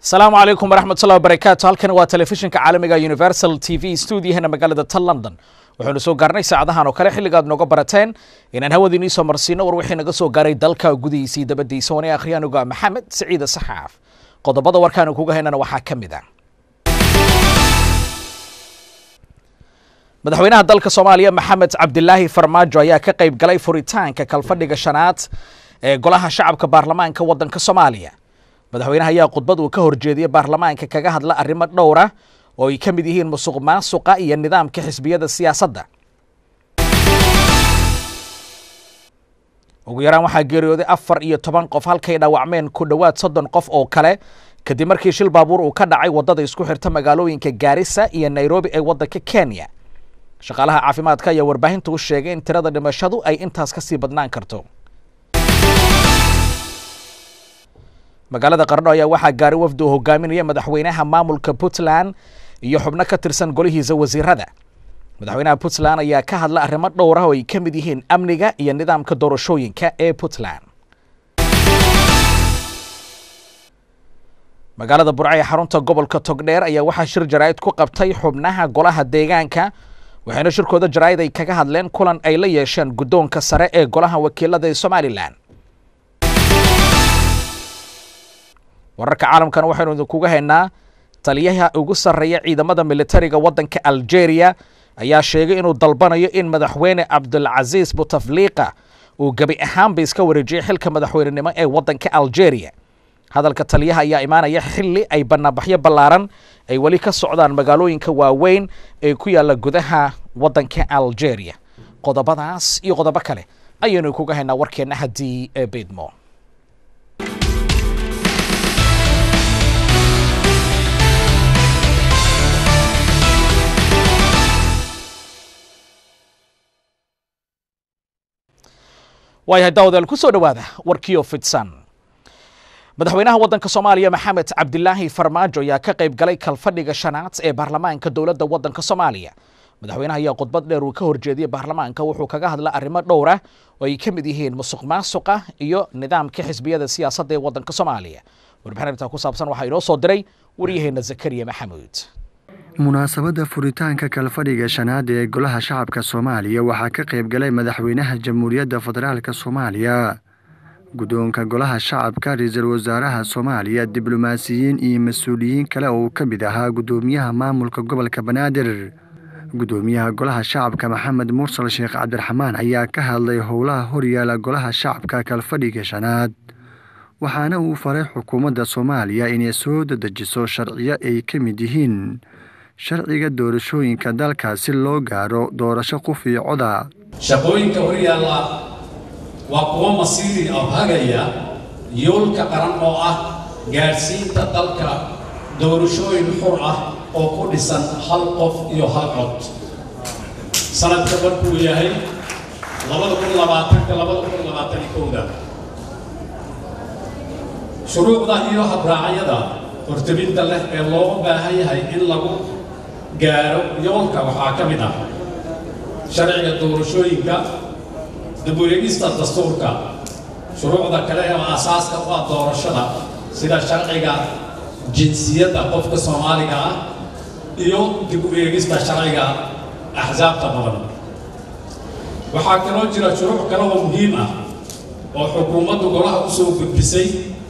asalaamu calaykum waraxmatullahi wabarakaatu halkan waa telefishinka caalamiga universal t v stuudiyahana magaalada tan london waxaynu soo gaarnay saacadahan oo kale xilligaad nooga barateen inaan hawada inii soo marsiino war wixii naga soo gaaray dalka gudihiisii dabadiisa wane akhriyaanuga maxamed siciide saxaaf qodobada warkaanu kuga haynana waxaa ka mid ah madaxweynaha dalka soomaaliya maxamed cabdilaahi farmaajo ayaa ka qayb galay furitaanka kalfadhiga shanaad ee golaha shacabka baarlamaanka waddanka soomaaliya madaxweynaha ayaa khudbad uu ka horjeediyey baarlamaanka kaga hadla arrimo dhowra oo ay ka mid yihiin musuq maasuqa iyo nidaamka xisbiyada siyaasadda ugu yaraan waxaa geeriyooday afar iyo toban qof halkay dhaawacmeen ku dhowaad soddon qof oo kale kadib markii shil baabuur uu ka dhacay waddada isku xirta magaalooyinka gaarisa iyo nairobi ee waddanka kenya shaqaalaha caafimaadka ayaa warbaahinta u sheegay in tirada dhimashadu ay intaas ka sii badnaan karto magaalada qardho ayaa waxaa gaaray wafdi uu hogaaminaya madaxweynaha maamulka puntland iyo xubno ka tirsan golihiisa wasiirada madaxweynaha puntland ayaa ka hadla arrimo dhowr ah oo ay ka mid yihiin amniga iyo nidaamka doorashooyinka ee puntland magaalada burca ee xarunta gobolka togdheer ayaa waxaa shir jaraa'id ku qabtay xubnaha golaha deegaanka waxayna shirkooda jaraa'id ay kaga hadleen kulan ay la yeesheen guddoonka sare ee golaha wakiilada ee somalilan wararka caalamkana waxaynu idinkuga haynaa taliyaha ugu sarreeya ciidamada militariga waddanka algeria ayaa sheegay inuu dalbanayo in madaxweyne cabdulcasiis butafliqa uu gebi ahaanba iska wareejiyey xilka madaxweynenimo ee waddanka algeria hadalka taliyaha ayaa imaanaya xilli ay banaanbaxyo ballaaran ay weli ka socdaan magaalooyinka waaweyn ee ku yaalla gudaha waddanka algeria qodobadaas iyo qodobo kale ayaynu kuga haynaa warkeenna haddii ee beydmo waayahay daawadaal ku soo dhowaada warkiio fidsan madaxweynaha waddanka soomaaliya maxamed cabdilaahi farmaajo ayaa ka qayb galay kalfadhiga shanaad ee baarlamaanka dowladda waddanka soomaaliya madaxweynaha ayaa khudbad dheer uu ka horjeediyey baarlamaanka wuxuu kaga hadla arrimo dhowra oo ay ka mid yihiin musuq maasuqa iyo nidaamka xisbiyada siyaasadda ee waddanka soomaaliya warbixin arrintaa ku saabsan waxaa inoo soo diray waryaheena zakariya maxamuud munaasabadda furitaanka kalfadhiga shanaad ee golaha shacabka soomaaliya waxaa ka qayb galay madaxweynaha jamhuuriyadda federaalk soomaaliya guddoonka golaha shacabka ra-iisul wasaaraha soomaaliya diblomaasiyiin iyo mas-uuliyiin kale oo uu ka mid ahaa guddoomiyaha maamulka gobolka banaadir guddoomiyaha golaha shacabka maxamed mursal sheekh cabdiraxmaan ayaa ka hadlay howlaha horyaala golaha shacabka kalfadhiga shanaad waxaana uu faray xukuumadda soomaaliya inay soo dadejiso sharciyo ay ka mid yihiin sharciga doorashooyinka dalka si loo gaaro doorasho qof iyo coda shaqooyinka horyaalla waa kuwo masiiri oo hagaya yoolka qaran oo ah gaadhsiinta dalka doorashooyin xur ah oo ku dhisan hal qof iyo hal cod sanadka markuu yahay labada kun labaatanka labada kun labaatani kowda shuruucda iyo habraacyada hortabinta leh ee looga baahan yahay in lagu gaaro yoolka waxaa ka mid ah sharciga doorashooyinka dib-u-eegista dastuurka shuruucda kale ee aasaaska u ah doorashada sida sharciga jinsiyadda qofka soomaaliga ah iyo dib-u-eegista sharciga axsaabta badan waxaa kaloo jira shuruuc kale oo muhiim ah oo xukuumaddu golaha u soo gudbisay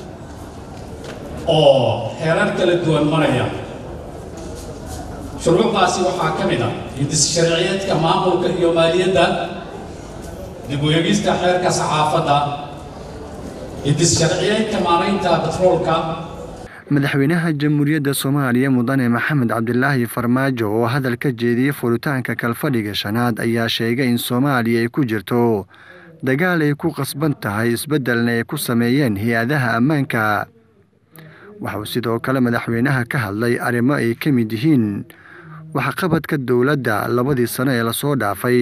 oo heerar kala duwan maraya shuruucdaasi waxaa ka mid ah hidis sharciyeedka maamulka iyo maaliyadda dib u eegista xeerka saxaafadda hidis sharciyeedka maaraynta batroolka madaxweynaha jamhuuriyadda soomaaliya mudane maxamed cabdilaahi farmaajo oo hadal ka jeediyey furitaanka kalfadhiga shanaad ayaa sheegay in soomaaliya ay ku jirto dagaal ay ku qasban tahay isbeddelna ay ku sameeyeen hay-adaha ammaanka waxauu sidoo kale madaxweynaha ka hadlay arrimo ay ka mid yihiin waxqabadka dowladda labadii sano ee lasoo dhaafay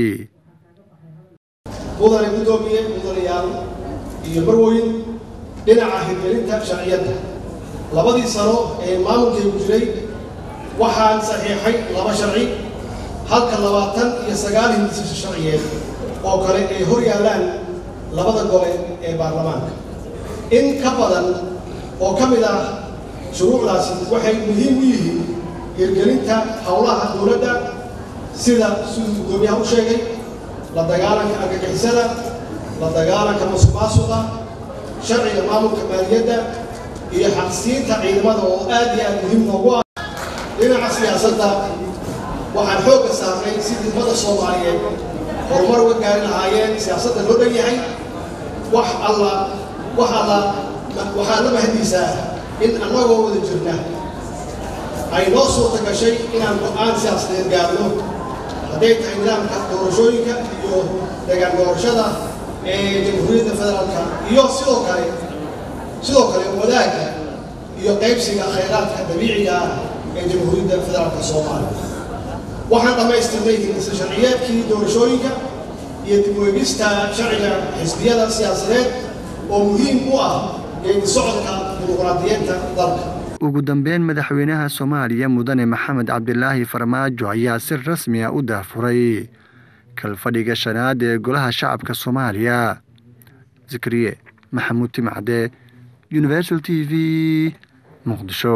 mudane guddoomiye mudanayaal iyo marweyn dhinaca hirgelinta sharciyadda labadii sano ee maamulkaygu jiray waxaan saxiixay laba sharci halka labaatan iyo sagaal hindisasho sharciyeed oo kale ay hor yaallaan labada gole ee baarlamaanka in ka badan oo ka mid ah shuruucdaasi waxay muhiim u yihiin hirgelinta howlaha dowladda sida siduu guddoomiyaha u sheegay la dagaalanka argagixisada la dagaalanka musuqmaasuqa sharciga maamulka maaliyadda iyo xaqsiinta ciidamada oo aad iyo aad muhiim noogu ah dhinaca siyaasadda waxaan xoogga saarnay sidii ummada soomaaliyeed horumar uga gaari lahaayeen siyaasadda loo dhan yahay wax alla wax alla waxaa la mahadiisaa in annagoo wada jirna ay noo suurta gashay inaan go-aan siyaasadeed gaarno hadday tahay nidaamka doorashooyinka iyo degaan doorashada ee jamhuuriyadda federaalka iyo sidoo kale sidoo kale wadaagga iyo qaybsiga khayraadka dabiiciga ah ee jamhuuriyadda federaalka soomaaliya waxaan dhammaystirnay hindisa sharciyeedkii doorashooyinka iyo dib u eegista sharciga xisbiyada siyaasadeed oo muhiim u ah geedi socodka dimuqraadiyeedka dalka ugu dambeyn madaxweynaha soomaaliya mudane maxamed cabdilaahi farmaajo ayaa si rasmi ah u daafuray kalfadhiga shanaad ee golaha shacabka soomaaliya zikriye maxamuud timacde universal t v muqdisho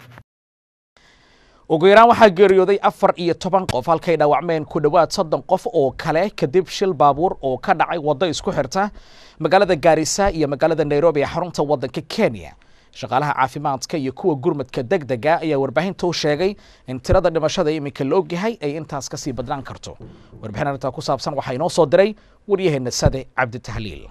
ugu yaraan waxaa geeriyooday afar iyo toban qof halkay dhaawacmeen ku dhowaad soddon qof oo kale kadib shil baabuur oo ka dhacay waddo isku xirta magaalada gaarisa iyo magaalada nairobi ee xarunta waddanka kenya shaqaalaha caafimaadka iyo kuwa gurmadka deg dega ayaa warbaahinta u sheegay in tirada dhimashada iminka la ogyahay ay intaas kasii badnaan karto warbixin arrintaa ku saabsan waxaa inoo soo diray waryaheena sade cabditahliil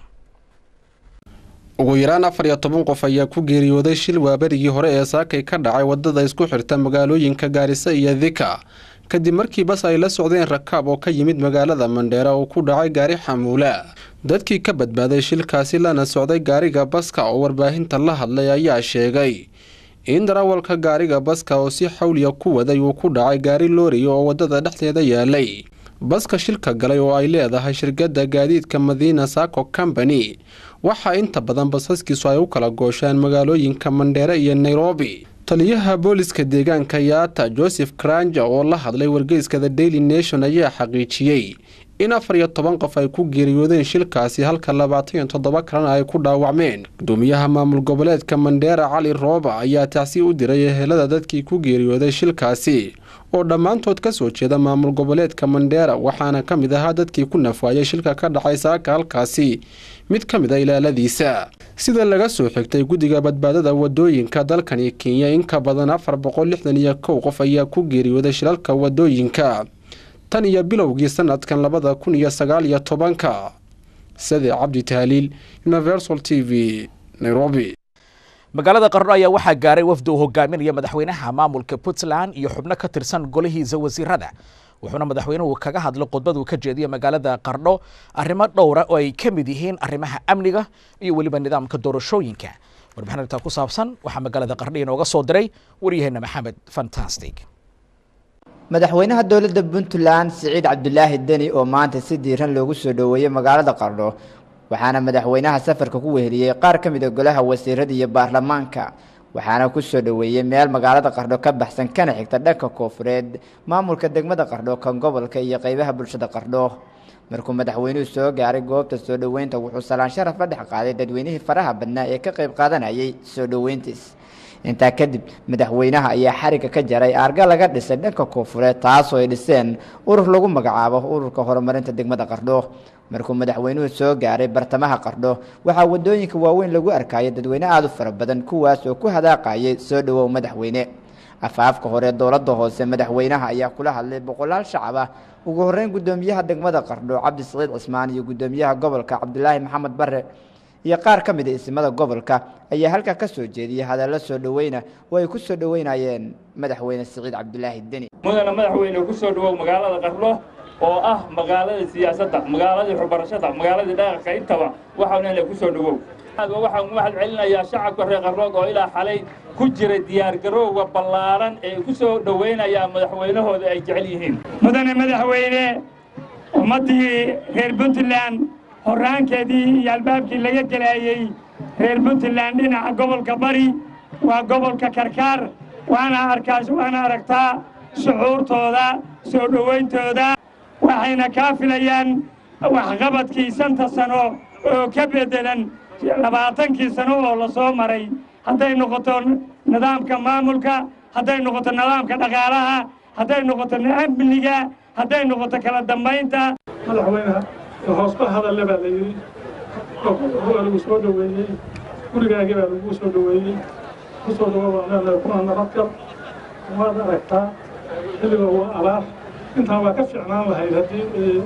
ugu yaraan afar iyo toban qof ayaa ku geeriyooday shil waaberigii hore ee saakay ka dhacay wadada isku xirta magaalooyinka gaarisa iyo dika kadib markii bas ay la socdeen rakaab oo ka yimid magaalada mandheera oo ku dhacay gaari xamuula dadkii ka badbaaday shilkaasi lana socday gaariga baska oo warbaahinta la hadlay ayaa sheegay in darawalka gaariga baska oo si xawliya ku waday uu ku dhacay gaari looriya oo wadada dhexdeeda yaalay baska shilka galay oo ay leedahay shirkadda gaadiidka madiina saco company waxaa inta badan basaskiisu ay u kala gooshaan magaalooyinka mandheere iyo nairobi taliyaha booliska deegaanka yaata joseph kranja oo la hadlay wargeyska the daily nation ayaa xaqiijiyey in afar iyo toban qof ay ku geeriyoodeen shilkaasi halka labaatan iyo toddoba kalena ay ku dhaawacmeen gudoomiyaha maamul goboleedka mandheera cali rooba ayaa tacsi u diray ehelada dadkii ku geeriyooday shilkaasi oo dhammaantood ka soo jeeda maamul goboleedka mandheera waxaana ka mid ahaa dadkii ku nafwaayay shilka ka dhacay saaka halkaasi mid ka mid a ilaaladiisa sida laga soo xigtay guddiga badbaadada wadooyinka dalkani kenya in ka badan afar boqol lixdan iyo kow qof ayaa ku geeriyooday shilalka wadooyinka tan iyo bilowgii sanadkan labada kun iyo sagaal iyo tobanka sade cabdi tahliil universal t v nairobi magaalada qarno ayaa waxaa gaaray wafdi uu hogaaminaya madaxweynaha maamulka puntland iyo xubno ka tirsan golihiisa wasiirada wuxuuna madaxweynuhu kaga hadlay khudbaduu ka jeediyay magaalada qardho arrimo dhowra oo ay ka mid yihiin arrimaha amniga iyo weliba nidaamka doorashooyinka warbixin arrintaa ku saabsan waxaa magaalada qardho inooga soo diray waryaheena maxamed fantastic madaxweynaha dowladda puntland siciid cabdulaahi deni oo maanta si diiran loogu soo dhoweeyey magaalada qardho waxaana madaxweynaha safarka ku weheliyey qaar ka mid a golaha wasiirada iyo baarlamaanka waxaana ku soo dhoweeyey meel magaalada qardho ka baxsan kana xigta dhanka koofureed maamulka degmada qardho kan gobolka iyo qeybaha bulshada qardho markuu madaxweynuhu soo gaaray goobta soo dhoweynta wuxuu salaan sharaf la dhex qaaday dadweynihii faraha badnaa ee ka qayb qaadanayay soo dhoweyntiis intaa kadib madaxweynaha ayaa xariga ka jaray aarga laga dhisay dhanka koofureed taasoo ay dhiseen urur lagu magacaabo ururka horumarinta degmada qardho markuu madaxweynuhu soo gaaray bartamaha qardho waxaa wadooyinka waaweyn lagu arkayay dadweyne aada u fara badan kuwaas oo ku hadaaqayay soo dhowow madaxweyne afaafka hore dowladda hoose madaxweynaha ayaa kula hadlay boqolaal shacab ah ugu horeyn gudoomiyaha degmada qardho cabdi saciid cismaan iyo gudoomiyaha gobolka cabdilaahi maxamed bare iyo qaar ka mid a isimada gobolka ayaa halkaa ka soo jeediyey hadallo soo dhoweyna oo ay ku soo dhoweynayeen madaxweyne siciid cabdulaahi deni mudana madaxweyne ku soo dhowow magaalada qardho oo ah magaaladii siyaasadda magaaladii waxbarashada magaaladii dhaqanka intaba waxaanala ku soo dhowow waxaan u mahad celinayaa shacabka reer qarrood oo ilaa xalay ku jira diyaargarowga ballaaran ee ku soo dhoweynayaan madaxweynahooda ay jecel yihiin mudane madaxweyne ummaddii reer puntland horraankeedii iyo albaabkii laga gelaayey reer puntland dhinaca gobolka bari waa gobolka karkaar waana arkaas waana aragtaa shucuurtooda soo dhowayntooda waxayna kaa filayaan waxqabadkii shanta sano oo ka beddelan labaatankii sano oo la soo maray hadday noqoto nidaamka maamulka hadday noqoto nidaamka dhaqaalaha hadday noqoto amniga hadday noqoto kala dambaynta madaxweynaha hoosba hadalle baa la yidhi waa lagu soo dhoweeyey gurigaagii baa lagu soo dhoweeyey ku soo dhawo baan leenahay kuna nabadgal waad aragtaa xilliga waa abaar intaan waa ka fiicnaan lahayd haddii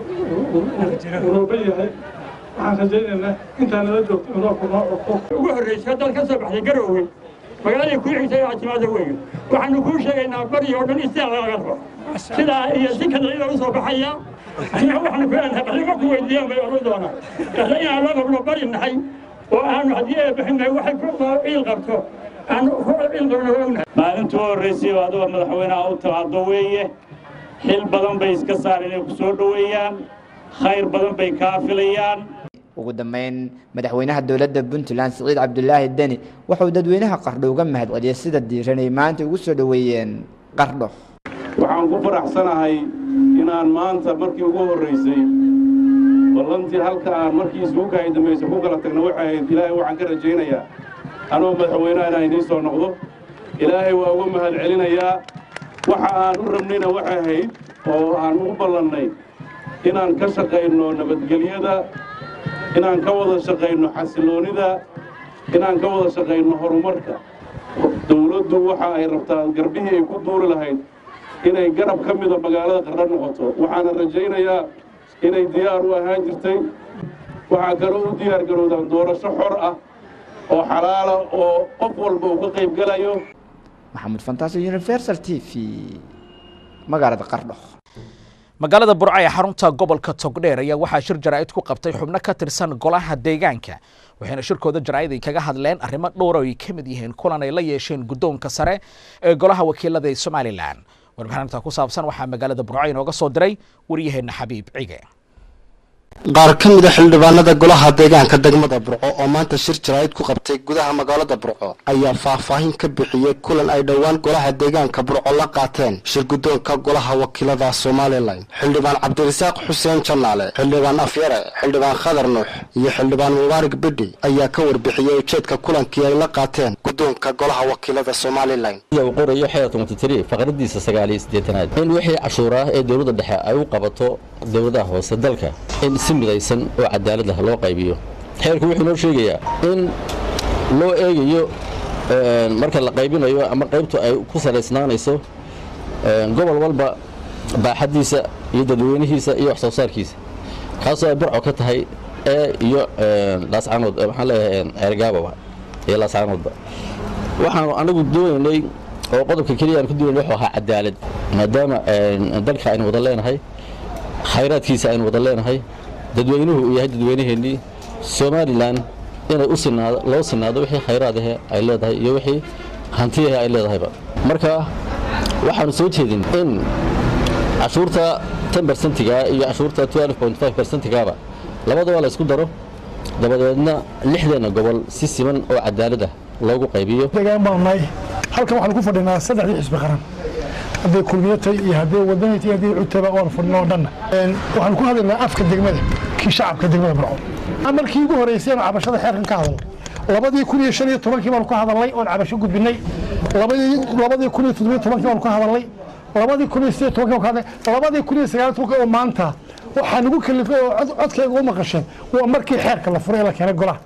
urooba yahay waxaan rajaynaynaa intaan nala joogto iroobku noo codko ugu horraysay dal ka soo baxday garoowe magaaladii kuu xigtay oo caasimada weeye waxaanu kuu sheegaynaa bari oo dhan istiaq laga rabo sidaa iyo si kada iyadoo u soo baxaya annaga waxaanu ku leenahay baxdima ku weydiiyaan bay odhan doonaan dhexda inaan loo qabno bari nahay oo aanu haddii ee bixinay waxay ku ciil qabto aanu ku ciil qabno ognahay maalintii u horraysay oo aduga madaxweynaha u timaado weeye xil badan bay iska saareen inay ku soo dhoweeyaan khayr badan bay kaa filayaan ugu dambeyn madaxweynaha dowladda puntland siciid cabdulaahi deni wuxuu dadweynaha qardho uga mahadceliyey sida diiran ay maanta ugu soo dhoweeyeen qardho waxaan ku faraxsanahay inaan maanta markii ugu horraysay ballantii halka aan markii isbuuka ay dambaysay ku kala tagna waxay ahayd ilaahay waxaan ka rajaynayaa anoo madaxweynaha inaan idiin soo noqdo ilaahay waa uga mahad celinayaa waxa aan u rabnayna waxay ahayd oo aan ugu ballannay inaan ka shaqayno nabadgelyada inaan ka wada shaqayno xasiloonida inaan ka wada shaqayno horumarka dawladdu waxa ay rabtaa garbihii ay ku duuri lahayd inay garab ka mida magaalada qardho noqoto waxaana rajaynayaa inay diyaar u ahaan jirtay waxaa kaloo u diyaar garowdaan doorasho xor ah oo xalaala oo qof walba uu ka qayb gelayo maxamuud fantaasi universal t v magaalada qardho magaalada burca ee xarunta gobolka togdheer ayaa waxaa shir jaraa'id ku qabtay xubno ka tirsan golaha deegaanka waxayna shirkooda jaraa'id ay kaga hadleen arrimo dhowr oo ay ka mid yihiin kulan ay la yeesheen guddoonka sare ee golaha wakiilada ee somalilan warbixinta ku saabsan waxaa magaalada burco inooga soo diray waryaheena xabiib cige qaar ka mid a xildhibaanada golaha deegaanka degmada burco oo maanta shir jaraa'id ku qabtay gudaha magaalada burco ayaa faahfaahin ka bixiyey kulan ay dhowaan golaha deegaanka burco la qaateen shir guddoonka golaha wakiilada somalilan xildhibaan cabdirasaaq xuseen jannaale xildhibaan afyare xildhibaan khadar nuux iyo xildhibaan mubaarak bidhi ayaa ka warbixiyey ujeedka kulankii ay la qaateen guddoonka golaha wakiilada somalilan uu qorayo xeerka mutatiri faqradiisa sagaaliyo siddeetanaad in wixii cashuur ah ee dowladda dhexe ay u qabato dowladaha hoose dalka in si midaysan oo cadaalad ah loo qaybiyo xeerku wuxuu noo sheegayaa in loo eegayo marka la qaybinayo ama qaybtu ay ku salaysnaanayso gobol walba baaxaddiisa iyo dadweynihiisa iyo wax soo saarkiisa kaasoo ay burco ka tahay ee iyo laascaanood waxaan leeyahay ceergaababa iyo laascaanoodba waxaanu anagu doonaynay oo qodobka keliya aan ku doonaynay wuxuu ahaa cadaalad maadaama dalka aynu wada leenahay khayraadkiisa aynu wada leenahay dadweynuhu uu yahay dadweynaheennii somalilan inay u sinaado loo sinaado wixii khayraad ahe ay leedahay iyo wixii hantiyahe ay leedahayba marka waxaanu soo jeedin in cashuurta ten bersentiga iyo cashuurta twelve point five bersentigaaba labadaba la isku daro dabadeedna lixdeena gobol si siman oo cadaalad ah loogu qaybiyo deegaan baanu nahay halkan waxaanu ku fadhinaa saddexdii xisbi qaran hadday kulmiyatay iyo hadday wadanaytay iyo hadday cutaba oon fadhino oo dhanna waxaanu ku hadlaynaa afka degmada kii shacabka degmada burco markii ugu horreysay aanu cabashada xeerkan ka hadalno labadii kun iyo shan iyo tobankii baanu ka hadalnay oon cabasho gudbinay labadii labadii kun iyo toddobiyo tobankii baanu ka hadalnay labadii kun iyo sideed tobankii baanu ka hadalnay labadii kun iyo sagaal tobankii oo maanta waxaa nagu kalifay oo codkayga u maqasheen waa markii xeerka la furay ee la keenay golaha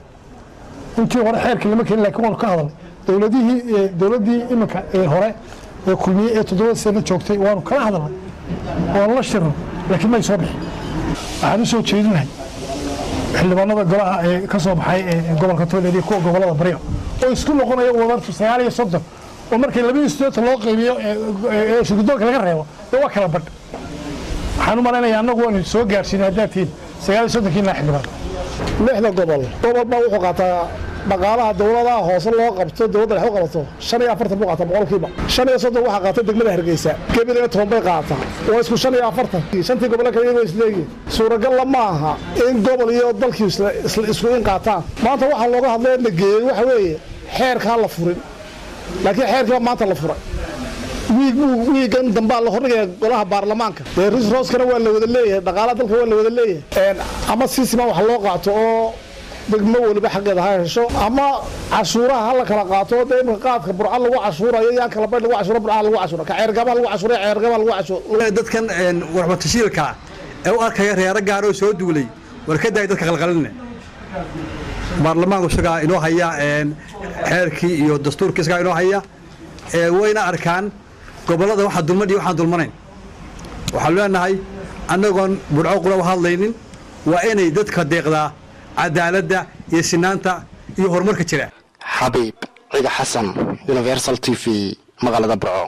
intii hore xeerka lama keenin laakiin waanu ka hadalnay dowladihii dowladdii iminka ee hore ee kulmiye ee toddobada sano joogtay waanu kala hadalnay waanu la shirno laakiin may soo bixin waxaan u soo jeedinahay xildhibaanada golaha ee ka soo baxay ee gobolka tooleed iyo kuwa gobolada baryo oo isku noqonaya wadartu sagaal iyo soddon oo markii labaiyo siddeetan loo qaybiyo ee shirgudoonka laga reebo dee waa kala badh waxaan u malaynayaa annagu waanu soo gaarsiinay haddaad tihiin sagaal iyo soddonkiina xildhibaan lixda gobol gobol baa wuxuu qaataa dhaqaalaha dowladaha hoose loo qabto dowladda dhex u qabato shan iyo afartan buu qaataa boqolkiiba shan iyo soddon waxaa qaata degmada hargeysa gebilina toban bay qaataa waa isku shan iyo afartan shantii gobole kale iyagoo isleeyihin suuragalla ma aha in gobol iyo dalkii isku in qaataan maanta waxaa looga hadlay la geeyey waxa weeye xeerkaa la furin laakiin xeerkiiba maanta la furay wiig wiigan dambaa la hordhigaya golaha baarlamaanka dee risrooskana waa la wada leeyahay dhaqaalaha dalka waa la wada leeyahay ama si siman wax loo qaato oo degmo weliba xaggeeda ha hesho ama cashuuraha ha la kala qaato dee imika qaadka burca lagu cashuurayo yaan kala baydh lagu cashuuro burca lagu cashuura ka ceergaba lagu cashuura ceergaba lagu cashuura dadkan warbatashiilka ee u arkaya reero gaaroo soo duulay war ka daay dadka qalqaline baarlamaanku isagaa inoo haya xeerkii iyo dastuurkii isagaa inoo haya wayna arkaan gobollada waxa dulman iyo waxaan dulmanayn waxaanu leenahay annagoon burco qura u hadlaynin waa inay dadka deeqdaa cadaaladda iyo sinaanta iyo horumarka jira xabiib ciga xasan universal t v magaalada burco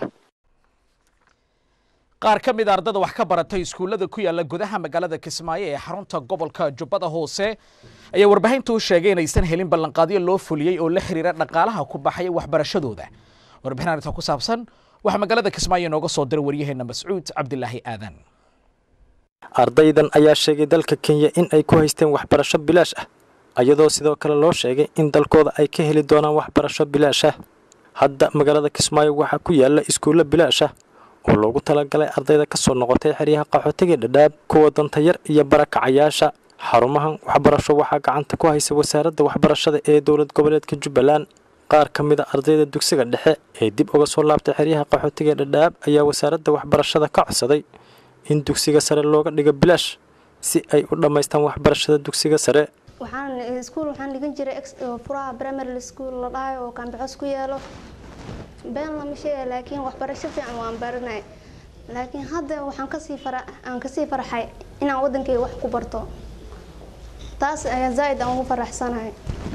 qaar ka mid a ardada wax ka baratay iskuullada ku yaala gudaha magaalada kismaayo ee xarunta gobolka jubbada hoose ayaa warbaahinta u sheegay inaysan helin ballanqaadyo loo fuliyey oo la xiriira dhaqaalaha ku baxaya waxbarashadooda warbixin arrinta ku saabsan waxaa magaalada kismaayo inooga soo diray waryaheena mascuud cabdilaahi aadan ardaydan ayaa sheegay dalka kenya in ay ku haysteen waxbarasho bilaash ah iyadoo sidoo kale loo sheegay in dalkooda ay ka heli doonaan waxbarasho bilaash ah hadda magaalada kismaayo waxaa ku yaala iskuullo bilaash ah oo loogu talagalay ardayda ka soo noqotay xeryaha qaxootiga dhadhaab kuwa dantayar iyo barakacayaasha xarumahan waxbarasho waxaa gacanta ku haysa wasaaradda waxbarashada ee dowlad goboleedka jubbaland qaar ka mid a ardayda dugsiga dhexe ee dib uga soo laabtay xeryaha qaxootiga dhadhaab ayaa wasaaradda waxbarashada ka codsaday in dugsiga sare looga dhigo bilaash si ay u dhammaystaan waxbarashada dugsiga sare waxaan iskuul waxaan dhigan jiray furaha primary school la dhahayo oo kaambixos ku yaalo been lama sheega laakiin waxbarasho fiican waan baranay laakiin hadda waxaan kasii fara aan kasii farxay inaan wadankayga wax ku barto taas ayaa zaaid aan ugu faraxsanahay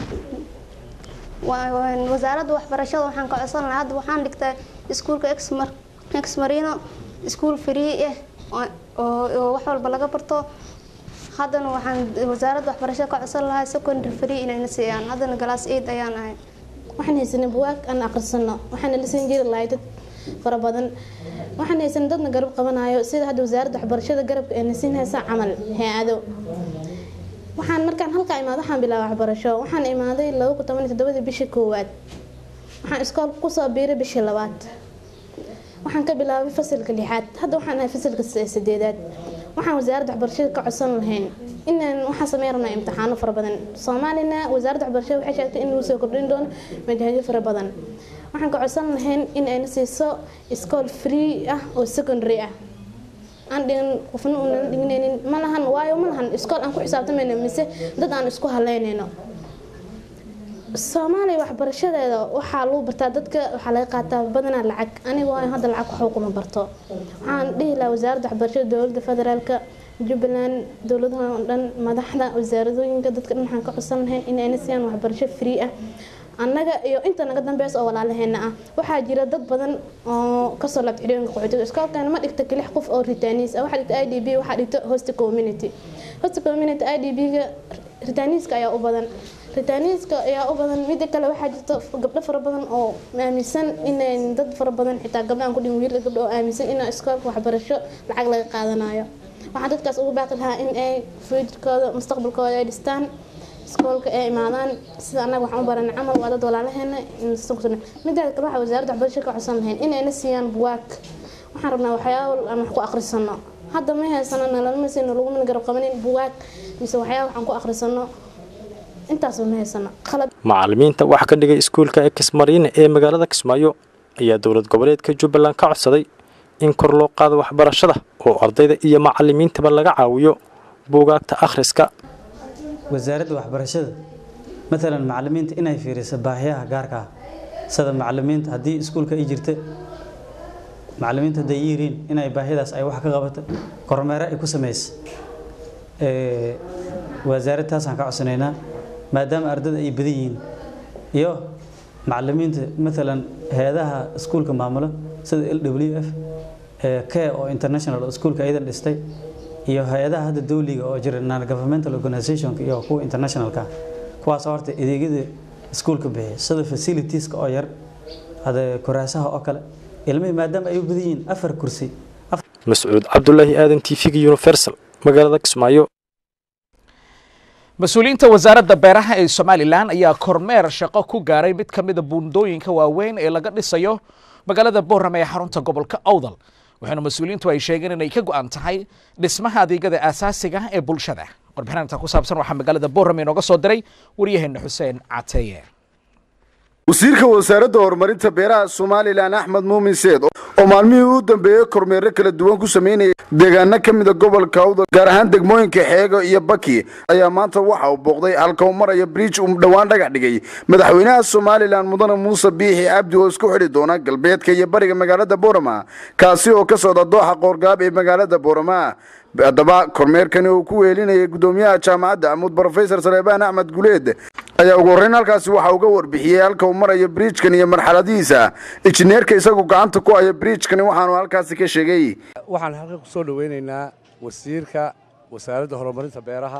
wasaaradda waxbarashada waxaan ka codsan lahaa hadda waxaan dhigtaa iskuulka exmarino iskuul free ah oo wax walba laga barto haddana waxaan wasaaradda waxbarashada ka codsan lahaa secondary free inayna siiyaan haddana galaas aid ayaan ahay waxaan haysanay buwaag aan aqrisano waxaana la siin jiri lahay dad fara badan waxaan haysanay dadna garab qabanayo sida hadda wasaaradda waxbarashada garabka ee na siin haysa camal hay-ado waxaan markaan halkaa imaado waxaan bilaabay waxbarasho waxaan imaaday laba kun toban iyo toddobadii bishii koowaad waxaan iskoolka kusoo biiray bishii labaad waxaan ka bilaabay fasalka lixaad hadda waxaan ahay fasalka sideedaad waxaan wasaaradda waxbarashada ka codsan lahayn inaan waxaan sameyn rabnaa imtixaano fara badan soomaalina wasaaradda waxbarashada waxay sheegtay in lagu soo kordhin doono manhajyo fara badan waxaan ka codsan lahayn in ayna siiso iskool free ah oo secondary ah aan dhigan qofna uunan dhignaynin ma lahan waayo ma lahan iskool aan ku xisaabtamayno mise dad aan isku haleynayno soomaaliya waxbarashadeeda waxaa lagu bartaa dadka waxaa laga qaataa badanaa lacag aniga waayo hadda lacag waxba kuma barto waxaan dhihi lahaa wasaaradda waxbarashada dowladda federaalka jubbaland dowladaha oo dhan madaxda wasaaradooyinka dadka dhan waxaan ka codsan lahayn in ayna siiyaan waxbarasho free ah annaga iyo inta naga dambeysa oo walaalaheena ah waxaa jira dad badan oo kasoo laabta xidhooyinka qaxootiga iskoolkana ma dhigta kelix qof oo ritaanis ah waxaa dhigta i d b waxaa dhigta host community host community i d b-ga ritaniiska ayaa u badan ritaniiska ayaa u badan mida kale waxaa jirta gabdho fara badan oo aaminsan inay dad fara badan xitaa gabdho aan ku dhihin wiil gabdho oo aaminsan in iskoolka waxbarasho lacag laga qaadanayo waxaan dadkaas ugu baaqi lahaa in ay futurkooda mustaqbalkooda ay dhistaan iskoolka ay imaadaan sida annaga waxaan u baranay camal waa dad walaalaheena midaada kale waxaa wasaaradda waxbarashada ka codsan lahayn inayna siiyaan buwaag waxaan rabnaa waxyaabo aan wax ku aqrisano hadda ma haysano nalama siino lagumana garab qabanin buwaag mise waxyaaba waxaan ku aqrisano intaasba ma haysano qalab macallimiinta wax ka dhigay iskuulka ekismariine ee magaalada kismaayo ayaa dowlad goboleedka jubbaland ka codsaday in kor loo qaado waxbarashada oo ardayda iyo macallimiintaba laga caawiyo buugaagta akhriska wasaaradda waxbarashada maalan macallimiinta inay fiiriso baahiyaha gaarka ah sida macallimiinta haddii iskuulka ay jirta macallimiinta hadday yihiin inay baahiyadaas ay wax ka qabato kormeero ay ku samayso wasaaradda taasaan ka codsanaynaa maadaama ardada ay badan yihiin iyo macallimiinta maalan hay-adaha iskuulka maamulo sida l w f k oo international oo iskuulka ayadan dhistay iyo hay-adaha hadda dawliga oo jira non governmental organizationka iyo kuwa internationalka kuwaas horta adeegyada iskuulka bixiya sida facilitieska oo yar hada kuraasaha oo kale ilmihii maadaama ay u badan yihiin afar kursi mascuud cabdulaahi aadan t v-ga universal magaalada kismaayo mas-uuliyiinta wasaaradda beeraha ee somalilan ayaa kormeer shaqo ku gaaray mid ka mida buundooyinka waaweyn ee laga dhisayo magaalada boorame ee xarunta gobolka awdal waxaana mas-uuliyiintu ay sheegeen inay ka go'an tahay dhismaha adeegyada aasaasiga ee bulshada warbixinanta ku saabsan waxaa magaalada boorame inooga soo diray waryaheena xuseen cateeye wasiirka wasaaradda horumarinta beeraha somalilan axmed muumin seed oo maalmihii u dambeeyey kormeero kala duwan ku sameynayay deegaano ka mida gobolka awdal gaar ahaan degmooyinka xeego iyo baki ayaa maanta waxa uu booqday halka uu maraya briij uu dhowaan dhagax dhigay madaxweynaha somalilan mudane muuse biixi cabdi oo isku xidhi doona galbeedka iyo bariga magaalada boorama kaasi oo ka socda dooxa qoorgaab ee magaalada boorama haddaba kormeerkani uu ku weelinayay gudoomiyaha jaamacadda amuud brofesor saleebaan axmed guleed ayaa ugu horreyn halkaasi waxa uga warbixiyey halka uu marayo briijkan iyo marxaladihiisa injineerka isagu gacanta ku haya briijkani waxaanu halkaasi ka sheegay waxaan halkan ku soo dhoweynaynaa wasiirka wasaaradda horumarinta beeraha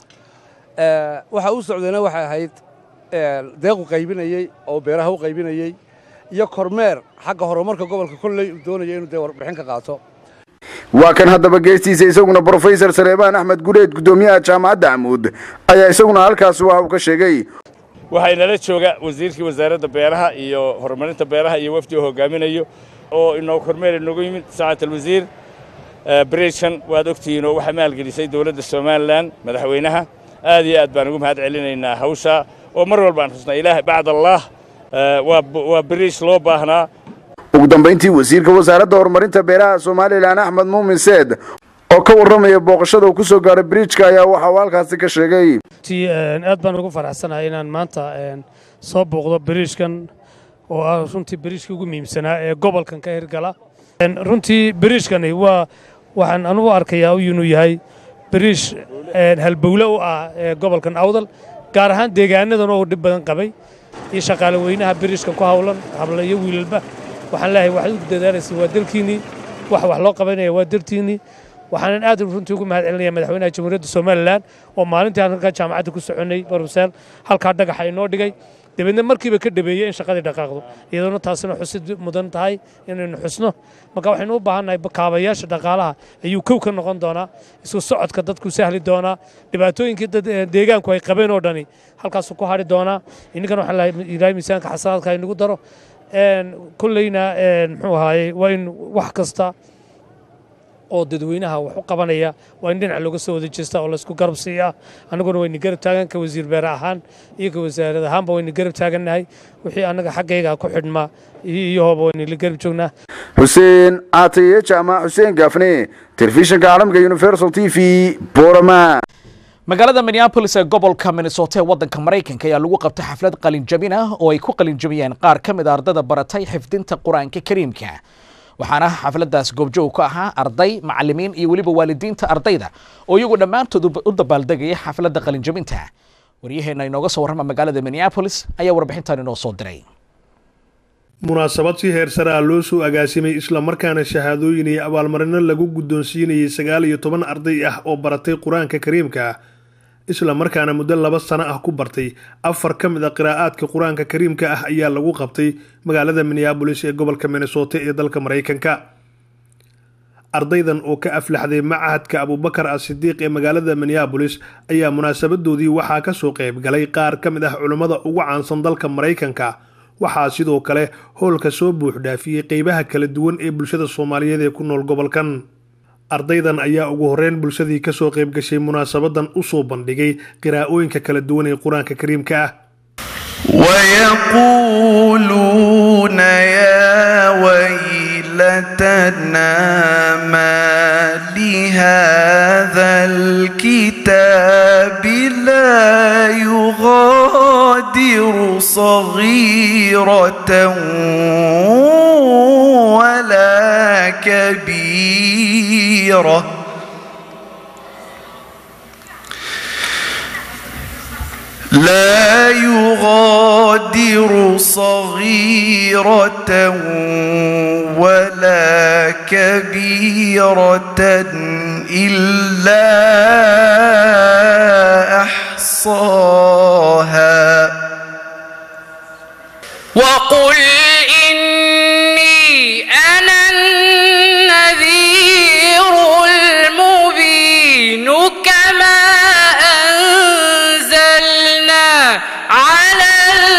waxa uu socdayna waxay ahayd deequ qaybinayey oo beeraha u qaybinayey iyo kormeer xagga horumarka gobolka kolley uu doonaya inuu dee warbixin ka qaato waa kan haddaba geestiisa isaguna brofesor saleebaan axmed guleed gudoomiyaha jaamacadda amuud ayaa isaguna halkaasi waxa uu ka sheegay waxaa inala jooga wasiirkii wasaaradda beeraha iyo horumarinta beeraha iyo wafdi uu hogaaminayo oo inoo kormeer inoogu yimid saacad alwasiir bridgekan waad ogtihiin oo waxaa maalgelisay dowladda somalilan madaxweynaha aad iyo aad baan ugu mahad celinaynaa hawsha oo mar walba aan xusnaa ilaah bacd allah waa bridge loo baahnaa ugu dambayntii wasiirka wasaaradda horumarinta beeraha somalilan axmed muumin seed oo ka warramaya booqashada uu ku soo gaaray bridjka ayaa waxa uu halkaasi ka sheegay aad baan ugu faraxsanahay inaan maanta soo booqdo bridjkan oo ah runtii bridjkii ugu muhiimsanaa ee gobolkan ka hirgala runtii bridjkani waa waxaan anugu arkayaa inuu yahay bridj halbowle u ah gobolkan awdal gaar ahaan deegaanadan oo dhib badan qabay iyo shaqaale weynaha bridjkan ku hawlan habla iyo wiilalba waxaan leeyahay waxaad u dadaalaysa waa dalkiinnii wax wax loo qabanaya waa dartiinnii waxaanan aad runtii ugu mahad celinaya madaxweynaha jamhuuriyadda somalilan oo maalintii aan halkaa jaamacadda ku soconnay baruseel halkaa dhagaxa inoo dhigay dabeedna markiiba ka dhabeeyey in shaqadii dhaqaaqdo iyadoona taasina xusid mudan tahay inaynu xusno marka waxaynu u baahannahay kaabayaasha dhaqaalaha ayuu kow ka noqon doonaa isku socodka dadku sahli doonaa dhibaatooyinkii deegaanku ay qabeen oo dhani halkaasuu ku hadhi doonaa inninkana waxaan lahay ilaahay miisaanka xasanaadka inagu daro kolleyna muxuu ahaayey waa in wax kasta oo dadweynaha wax u qabanaya waa in dhinaca looga soo wada jeesta oo laysku garab siiyaa annaguna wayna garab taagan ka wasiir beere ahaan iyo ka wasaarad ahaanba wayna garab taagannahay wixii annaga xaggayga ku xidhma iyo hooba wayna la garab joognaa xuseen caataye jaamac xuseen gaafne telefishinka caalamka universal t v borama magaalada minneabolis ee gobolka minnesota ee waddanka maraykanka ayaa lagu qabtay xaflad qalinjabin ah oo ay ku qalinjabiyeen qaar ka mid a ardada baratay xifdinta qur-aanka kariimka waxaana xafladdaas goobjoog ka ahaa arday macallimiin iyo weliba waalidiinta ardayda oo iyagu dhammaantood u dabaaldegaya xafladda qalinjabinta waryaheenna inooga soo warrama magaalada minneabolis ayaa warbixintan inoo soo diray munaasabad si heer sare ah loo soo agaasimay islamarkaana shahaadooyin iyo abaalmarino lagu guddoonsiinayay sagaal iyo toban arday ah oo baratay qur-aanka kariimka islamarkaana muddo laba sano ah ku bartay afar ka mid a qiraa'aadka qur-aanka kariimka ah ayaa lagu qabtay magaalada minneabolis ee gobolka minnesota ee dalka maraykanka ardaydan oo ka aflaxday macahadka abubakar as-sidiiq ee magaalada minneabolis ayaa munaasabadoodii waxaa kasoo qayb galay qaar ka mid ah culummada ugu caansan dalka maraykanka waxaa sidoo kale howlka soo buuxdhaafiyey qeybaha kala duwan ee bulshada soomaaliyeed ee ku nool gobolkan ardaydan ayaa ugu horeyn bulshadii kasoo qayb gashay munaasabadan usoo bandhigay qiraa'ooyinka kala duwan ee qur-aanka kariimka ah ويقولون يا ويلتنا ما لهذا الكتاب لا يغادر صغيرة ولا كبيرة لا يغادر صغيرة ولا كبيرة إلا أحصاها وقل إني أنا النذير المبين كما أنزلنا على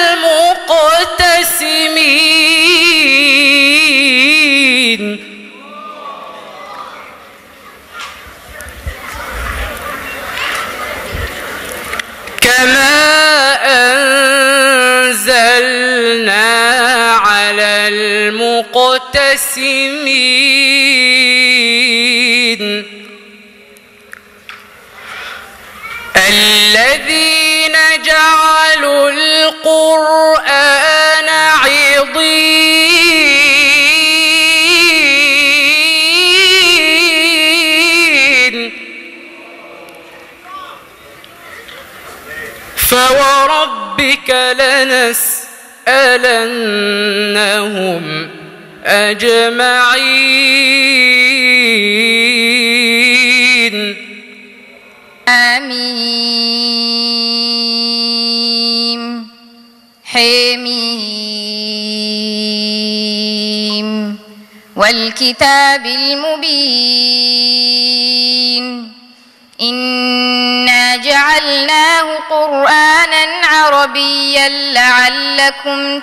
المقتسمين والتسمين الذين جعلوا القرآن عضين فوربك لنسألنهم أجمعين آمين حميم والكتاب المبين إنا جعلناه قرآنا عربيا لعلكم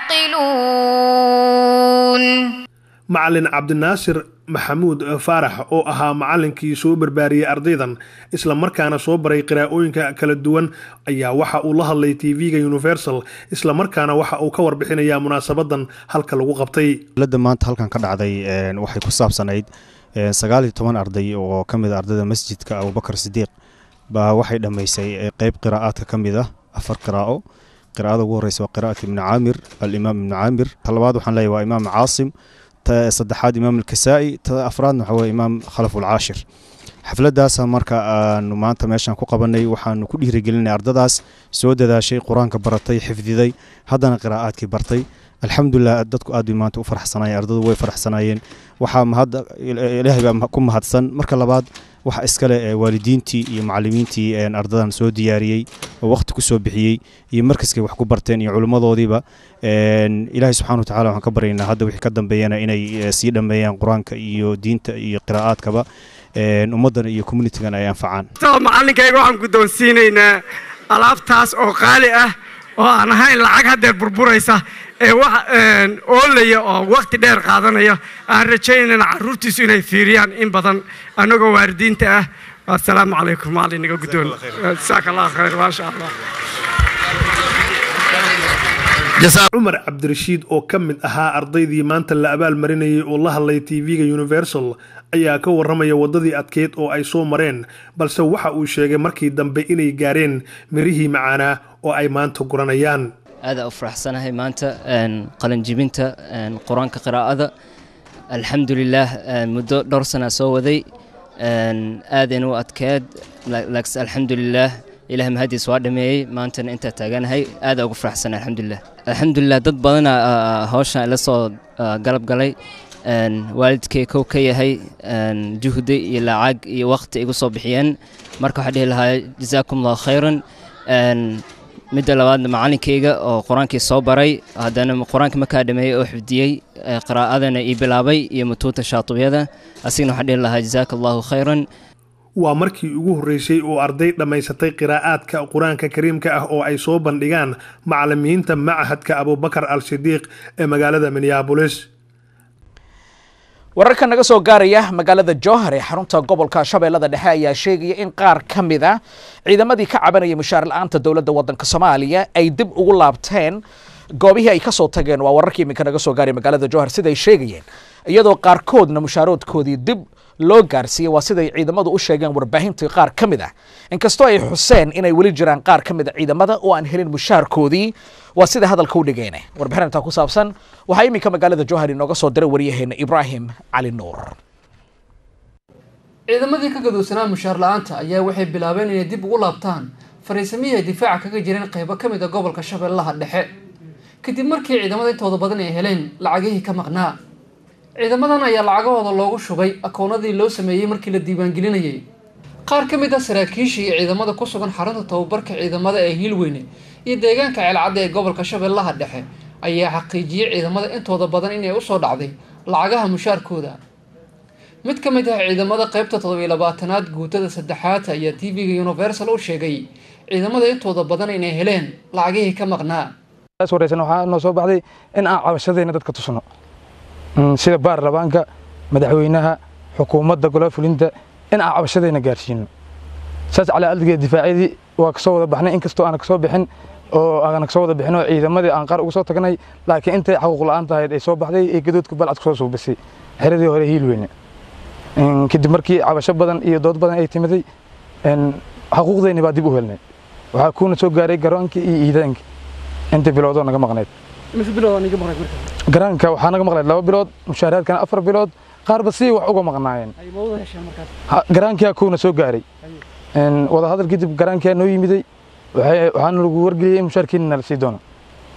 تعقلون macalin cabdinaasir maxamuud faarax oo ahaa macalinkii soo barbaariyey ardaydan isla markaana soo baray qiraa'ooyinka kala duwan ayaa waxa uu la hadlay tv-ga universal isla markaana waxa uu ka warbixinayaa munaasabadan halka lagu qabtay dowladda maanta halkan ka dhacday een, waxay ku saabsanayd een, sagaal iyo toban arday oo ka mid a ardayda masjidka abubakar sidiiq baa waxay dhammaysay ee, qeyb qiraa'aadka ka mid ah afar qiraa'o qiraa'ada ugu horeysa waa qiraa'at ibni caamir alimaam ibni caamir ta labaad waxaan leeyahay waa imaam caasim ta saddexaad imaam alkasaa'i ta afraadna waxaa weye imaam khalaf ulcaashir xafladdaasa marka aanu maanta meeshan ku qabanay waxaanu ku dhiirigelinay ardadaas soo dadaashay qur-aanka baratay xifdiday haddana qiraa'aadkii bartay alxamdulilah dadku aad bay maanta u faraxsanayeen ardadu way faraxsanaayeen waxaa mahadda ilaahay baa ku mahadsan marka labaad waxa iskale ee waalidiintii iyo macallimiintii een ardadan soo diyaariyey oo waqti ku soo bixiyey iyo markaskay wax ku barteen iyo culimmadoodiiba een ilaahay subxaana wa tacaala waxaan ka baryaynaa hadda wixii ka dambeeyana inay eh, sii dhammeeyaan qur-aanka iyo diinta iyo qiraa'aadkaba een ummaddan iyo communitigan ay anfacaan sabab macallinkayga waxaan guddoonsiinaynaa alaabtaas oo qaali ah oo aan ahayn lacag haddeer burburaysa ee wax een, oolaya oo waqti dheer qaadanaya aan rajaynayna carruurtiisu inay fiiriyaan in badan annagoo waalidiinta ah assalaamu calaykum macallin naga guddoon jasaaka allah khayr maasha allah cumar cabdirashiid oo ka mid ahaa ardaydii maanta la abaalmarinayay oo la hadlay tv-ga universal ayaa ka warramaya waddadii adkeyd oo ay soo mareen balse waxa uu sheegay markii dambe inay gaareen mirihii macaanaa oo ay maanta guranayaan aada u faraxsanahay maanta een, qalinjibinta een, qur-aanka qiraa'ada alxamdulilaah een, muddo dhowr sana soo waday een, aadayna u adkeed la- laakiin alxamdulilaah ilaah mahadiis waa dhameeyey maantana intaa taaganahay aada ugu faraxsanahay alxamdulilah alxamdulilah dad badana ah, hawshan ila soo ah, galab galay een, waalidkay kow ka yahay een, juhdi iyo lacag iyo waqti igu soo bixiyeen marka waxaa dhihi lahaa jazaakum allahu khayran een, midda labaadna macallinkayga oo qur-aankii soo baray haddana qur-aanka markaa dhameeyey oo xifdiyey ee qiraa'adana ii bilaabay iyo mutuuta shaatibiyada asigna waxaan dhihi lahaa jazaaka allahu khayran waa markii ugu horreysay oo arday dhammaysatay qiraa'aadka qur-aanka kariimka ah oo ay soo bandhigaan macallimiinta machadka abubakar al sidiiq ee magaalada minneabolis wararka naga soo gaaraya magaalada jowhar ee xarunta gobolka shabeellada dhexe ayaa sheegaya in qaar ka mid a ciidamadii ka cabanayay mushaar la-aanta dowladda waddanka soomaaliya ay dib ugu laabteen goobihii ay ka soo tageen waa wararkii iminka naga soo gaaraya magaalada jowhar siday sheegayeen iyadoo qaarkoodna mushaaroodkoodii dib loo gaarsiiyey waa siday ciidamadu u sheegeen warbaahintii qaar ka mid ah inkastoo ay xuseen inay weli jiraan qaar ka mid a ciidamada oo aan helin mushaarkoodii waa sida hadalka u dhigeen warbixin intaa ku saabsan waxaa iminka magaalada jowhar inooga soo diray waryaheena ibraahim cali nuur ciidamadii ka gadowsanaa mushaar la-aanta ayaa waxay bilaabeen inay dib ugu laabtaan fariisamihii ay difaaca kaga jireen qaybo ka mid a gobolka shabeellaha dhexe kadib markii ciidamada intooda badan ay heleen lacagihii ka maqnaa ciidamadan ayaa lacagahooda loogu shubay akoonadii loo sameeyey markii la diiwaangelinayay qaar ka mid ah saraakiishii iyo ciidamada ku sugan xarunta tababarka ciidamada ee hiilweyne iyo deegaanka ceelcadda ee gobolka shabeellaha dhexe ayaa xaqiijiyey ciidamada intooda badan inay usoo dhacday lacagaha mushaarkooda mid ka mid ah ciidamada qaybta toddobiyo labaatanaad guutada saddexaad ayaa t v-ga universal u sheegay ciidamada intooda badan inay heleen lacagihii ka maqnaa wareysan waxaa noo soo baxday in aan cabashadayna dadka tusno Mm, sida baarlamaanka madaxweynaha xukuumadda golaha fulinta in aan cabashadayna gaarsiino saas calaa aldigeed difaacyadii waa kasoo wada baxnay inkastoo aan kasoo bixin oo aan soo wada bixin oo ciidamadii aan qaar uga soo tagnay laakiin intay xaquuq la'aan tahayd ay soo baxday ee gadoodka balcad kusoo suubisay xeradii hore hiilweyne kadib markii cabasho badan iyo dood badan ay timiday xaquuqdeenni baa dib u helnay waxaa kuuna soo gaaray garoonkii iyo iidaankii inta biloodoo naga maqnayd garaanka waxaa naga maqnayd laba bilood mushaaraadkana afar bilood qaarba si wax uga maqnaayeen garaankiyaa kuuna soo gaaray wadahadal kadib garaankiyaa noo yimiday waxaana lagu wargeliyey in mushaarkiina nala sii doono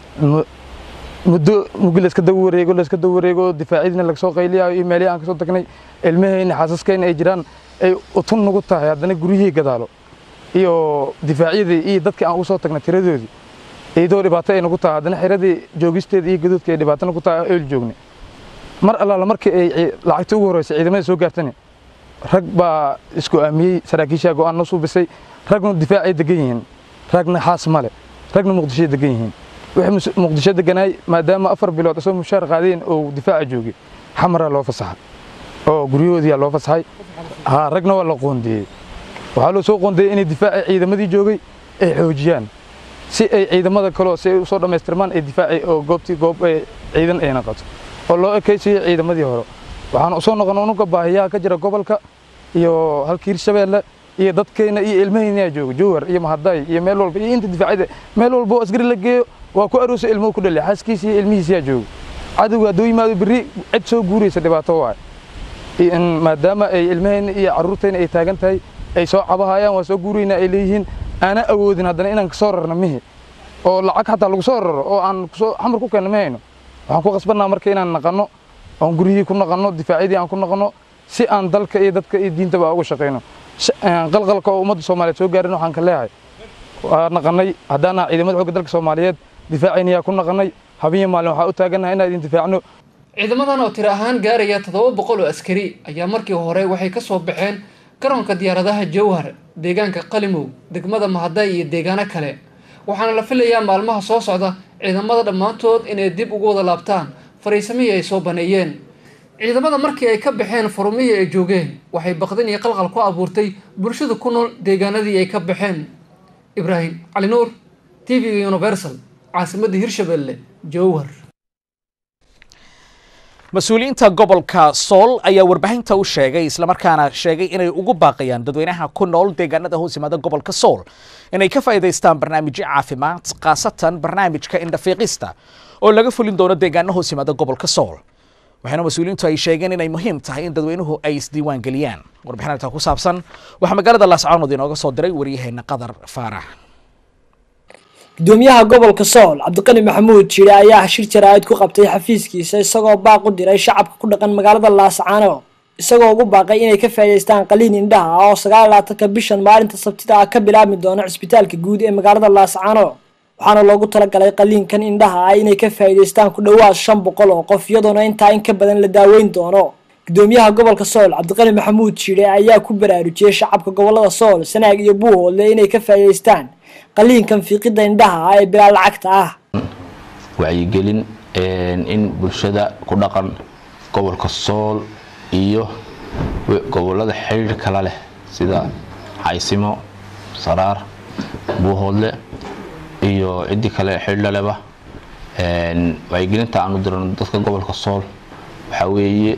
muddo mugi layska daba wareego layska daba wareego difaacyadiina lagasoo qayliyayo iyo meelihii aan kasoo tagnay ilmahayna xaasaskayna ay jiraan ay utun nagu tahay haddana guryihii gadaalo iyo difaacyadii iyo dadkii aan ugu soo tagnay tiradoodii iyadoo dhibaato ay nagu tahay haddana xiradii joogisteeda iyo gadoodka ay dhibaato nagu tahay eol joognay mar allaala markii ay lacagta ugu horreysay ciidamada soo gaartani rag baa isku aamiyey saraakiishaa go'aan noo suubisay ragna difaacay degan yihiin ragna xaas male ragna muqdishoy degan yihiin wixii muqdisho deganaay maadaama afar bilood isoo mushaar qaadeen oo difaaca joogay xamaraa loo fasaxay oo guryahoodiyaa loo fasaxay ha ragna waa la qoondeeyey waxaa loo soo qoondeeyey inay difaaca ciidamadii joogay ay xoojiyaan si ay ciidamada kaleo si ay usoo dhammaystirmaan ay difaacay oo goobtii goob ciidan ay naqato oo loo ekaysiyo ciidamadii hore waxaan usoo noqon unuga baahiyaha ka jira gobolka iyo halkii hirshabeelle iyo dadkayna iyo ilmahayna jooga jowhar iyo mahaday iyo meel walba iyo inta difaacida meel walba oo askari la geeyo waa ku aroosa ilmuhu ku dhali xaaskiisa iyo ilmihiisa jooga cadowga hadduu yimaado berri cid soo guuraysa dhibaato waay maadaama ay ilmahayna iyo carruurtayna ay taagan tahay ay soo cabahayaan waa soo guurayna ay leeyihiin aana awoodin haddana inaan kasoo rarno mihi oo lacag xataa lagu soo raro oo aan kusoo xamar ku keenno ma hayno waxaan ku qasbannaa marka inaan naqanno oon guryihii ku naqanno difaacyadii aan ku naqanno si aan dalka iyo dadka iyo diintaba uga shaqayno qalqalka oo ummadda soomaaliyeed soo gaarin waxaan ka leeyahay waa naqanay haddaan ah ciidamada xoogga dalka soomaaliyeed difaacaynayaa ku naqanay habeenyo maalin waxaa u taagannahay inaan idin difaacno ciidamadan oo tiro ahaan gaaraya toddoba boqol oo askari ayaa markii hore waxay ka soo baxeen garoonka diyaaradaha jowhar deegaanka qalimow degmada mahaday iyo deegaano kale waxaana la filayaa maalmaha soo socda ciidamada dhammaantood inay dib ugu wada laabtaan fariisamihii ay soo baneeyeen ciidamada markii ay ka baxeen furumihii ay joogeen waxay baqdin iyo qalqal ku abuurtay bulshada ku nool deegaanadii ay ka baxeen ibraahim cali nuur t v-ga universal caasimadda hirshabelle jowhar mas-uuliyiinta gobolka sool ayaa warbaahinta u sheegay islamarkaana sheegay inay ugu baaqayaan dadweynaha ku nool deegaanada hoos yimaada gobolka sool inay ka faa'iidaystaan barnaamijyo caafimaad khaasatan barnaamijka indhafiiqista oo laga fulin doono deegaano hoos yimaada gobolka sool waxaana mas-uuliyiintu ay sheegeen inay muhiim tahay in dadweynuhu ay isdiiwaan geliyaan warbixinta ku saabsan waxaa magaalada laascaanood inooga soo diray waryaheena qadar faarax gudoomiyaha gobolka sool cabdiqani maxamuud jire ayaa shir jaraa'id ku qabtay xafiiskiisa isagoo baaq u diray shacabka ku dhaqan magaalada laascaano isagoo ugu baaqay inay ka faa'iidaystaan qaliin indhaha ah oo sagaal labaatanka bishan maalinta sabtida ah ka bilaabmi doona cisbitaalka guud ee magaalada laascaano waxaana loogu talagalay qaliinkan indhaha ah inay ka faa'iidaystaan ku dhowaad shan boqol oo qof iyadoona intaa in ka badan la daaweyn doono gudoomiyaha gobolka sool cabdiqani maxamuud jire ayaa ku baraarujiyey shacabka gobolada sool sanaag iyo buuhoodle inay ka faa'iidaystaan qaliinkan fiiqida indhaha ah ee bilaa lacagta ah wacyigelin in bulshada ku dhaqan gobolka sool iyo gobolada xiriir kala leh sida xaysimo saraar buuhoodle iyo ciddii kale xidhlaleba wacyigelinta aanu dirano dadka gobolka sool waxaa weeye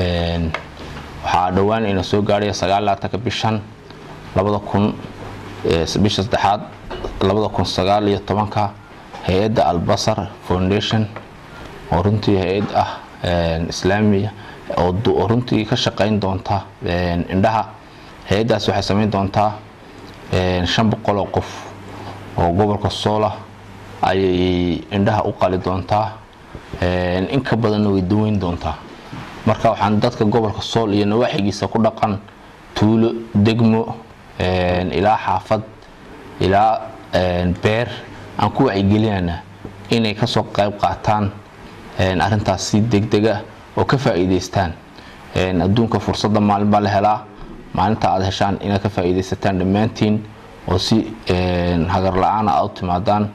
waxaa dhowaan ina soo gaarhaya sagaal labaatanka bishan labada kun bisha saddexaad labada kun sagaal iyo tobanka hay-adda albasar foundation oo runtii hay-ad ah islaamiya oo runtii ka shaqayn doonta indhaha hay-addaas waxay samayn doontaa shan boqol oo qof oo gobolka soola ayay indhaha u qali doontaa in ka badanna way daweyn doontaa marka waxaan dadka gobolka sool iyo nawaaxigiisa ku dhaqan tuulo degmo ilaa xaafad ilaa beer aan ku wacyigelinana inay kasoo qayb qaataan arintaas si degdega oo ka faa'iidaystaan adduunka fursadda maalin baa la helaa maalinta aad heshaan inaad ka faa'iidaysataan dhammaantiin oo si hagar la-aan aad u timaadaan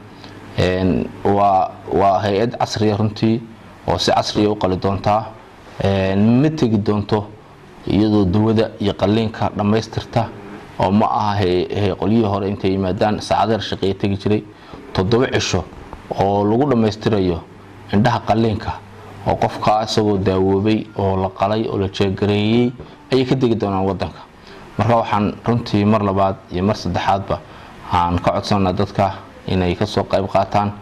waa waa hay-ad casriya runtii oo si casriya u qali doontaa ma tegi doonto iyadoo dawada iyo qaliinka dhammaystirta oo ma aha qolyihii hore intay yimaadaan saacadeer shaqeeya tegi jiray toddoba cisho oo lagu dhammaystirayo indhaha qalliinka oo qofka isagoo daawoobay oo la qalay oo la jeegareeyey ayay ka degi doonaan wadanka marka waxaan runtii mar labaad iyo mar saddexaadba aan ka codsanaa dadka inay kasoo qayb qaataan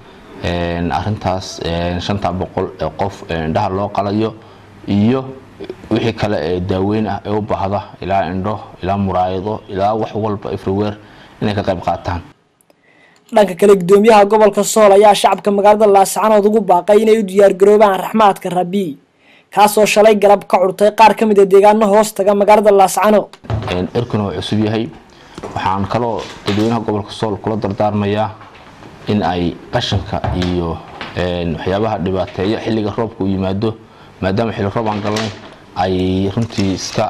arintaas shanta boqol ee qof indhaha loo qalayo iyo wixii kale ee daaweyn ah ee u baahda ilaa indho ilaa muraayado ilaa wax walba everywhere inay ka qayb qaataan dhanka kale gudoomiyaha gobolka sool ayaa shacabka magaalada laascanood ugu baaqay inay u diyaargaroobaan raxmaadka rabi kaasoo shalay galab ka curtay qaar ka mid a deegaano hoos taga magaalada laascano erkuna waa cusub yahay waxaan kaloo dadweynaha gobolka sool kula dardaarmayaa in ay qashinka iyo waxyaabaha dhibaateeya xilliga roobka uu yimaado maadaama xilli roob aan galnay ay runtii iska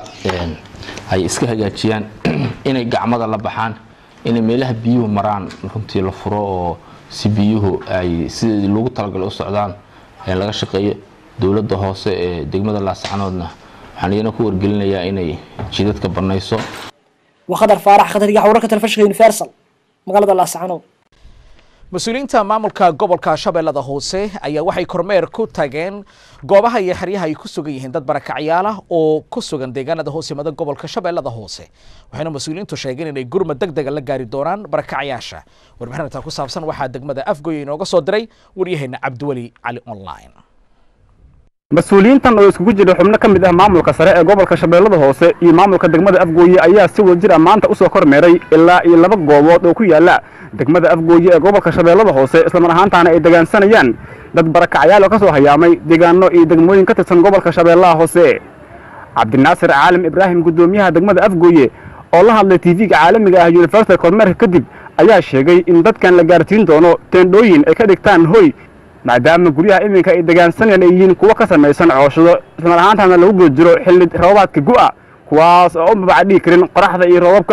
ay iska hagaajiyaan inay gacmada la baxaan inay meelaha biyuhu maraan runtii la furo oo si biyuhu ay sidii loogu talagalay u socdaan laga shaqeeyo dowladda hoose ee degmada laascanoodna waxaan iyana ku wargelinayaa inay jidadka banayso waa khadar faarax khatargax wararka telefishinka universal magaalada laascanood mas-uuliyiinta maamulka gobolka shabeellada hoose ayaa waxay kormeer ku tageen goobaha iyo xeryaha ay ku sugan yihiin dad barakacyaal ah oo ku sugan deegaanada hoos yimada gobolka shabeellada hoose waxayna mas-uuliyiintu sheegeen inay gurmad deg dega la gaari doonaan barakacyaasha warbixinta ku saabsan waxaa degmada afgoy inooga soo diray waryaheena cabdiweli cali online mas-uuliyiintan oo iskugu jira xubno ka mid ah maamulka sare ee gobolka shabeellada hoose iyo maamulka degmada afgooye ayaa si wadajir ah maanta u soo kormeeray ilaa iyo laba goobood oo ku yaala degmada afgooye ee gobolka shabeellada hoose islamar ahaantaana ay degaansanayaan dad barakacyaal oo ka soo hayaamay deegaano iyo degmooyin ka tirsan gobolka shabeellaha hoose cabdinaasir caalim ibraahim guddoomiyaha degmada afgooye oo la hadlay tv-ga caalamiga ah universal kormeerka kadib ayaa sheegay in dadkan la gaarsiin doono teendhooyin ay ka dhigtaan hoy maadaama guryaha iminka ay degaansanayaan ay yihiin kuwo ka samaysan cooshado ismar ahaantaana lagu guda jiro xilli roobaadka gu'a kuwaas oo u babaca dhigi karin qoraxda iyo roobabka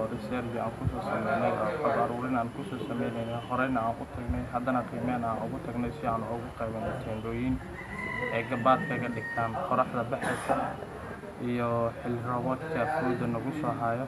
horeyna aan u tagnay haddana qiimeen aan ugu tagnay si aan ugu qaybano teendhooyin ay gabaad kaga dhigtaan qoraxda baxaysa iyo xilli roobaadka fooda nagu soo hayo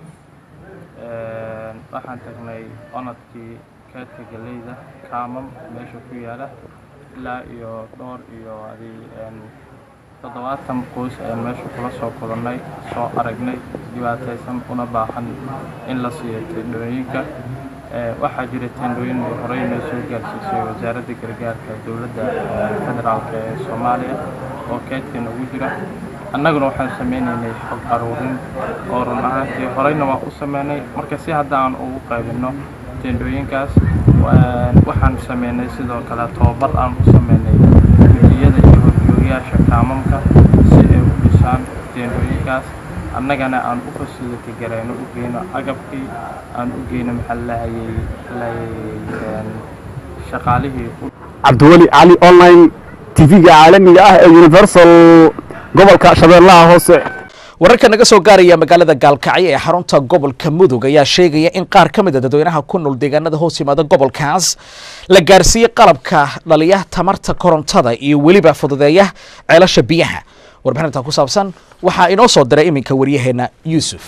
waxaan tagnay onadkii keedka galeyda kaamam meesha ku yaala ilaa iyo dhowr iyo adi toddobaatan qoys ayaan meesha kula soo kulannay soo aragnay dhibaataysan una baahan in la siiyo teendhooyinka waxaa jira teendhooyin ay horey noo soo gaarsiisay wasaaradda gargaarka dowladda federaalk ee soomaaliya oo keedka nagu jira annaguna waxaan sameynaynay xog aruurin oo run ahaantii horeyna waan u sameynay marka si hadda aan ugu qaybinno teendhooyinkaas waxaan sameynay sidoo kale tobabar aan u sameynay gudiyada iyo horjoogayaasha kaamamka si ay u dhisaan teendhooyinkaas annagana aan u fasiliti garayno u geyno agabkii aan u geyno maxaa lahayay shaqaalihii cabdiweli cali online tv-ga caalamiga ah ee universal gobolka shabeellaha hoose wararka naga soo gaaraya magaalada gaalkacyo ee xarunta gobolka mudug ayaa sheegaya in qaar ka mid a dadweynaha ku nool deegaanada hoos yimaada gobolkaas la gaarsiiyey qalabka dhaliya tamarta korontada iyo weliba fududeeya ceelasha biyaha warbixinta ku saabsan waxaa inoo soo diray iminka waryaheena yuusuf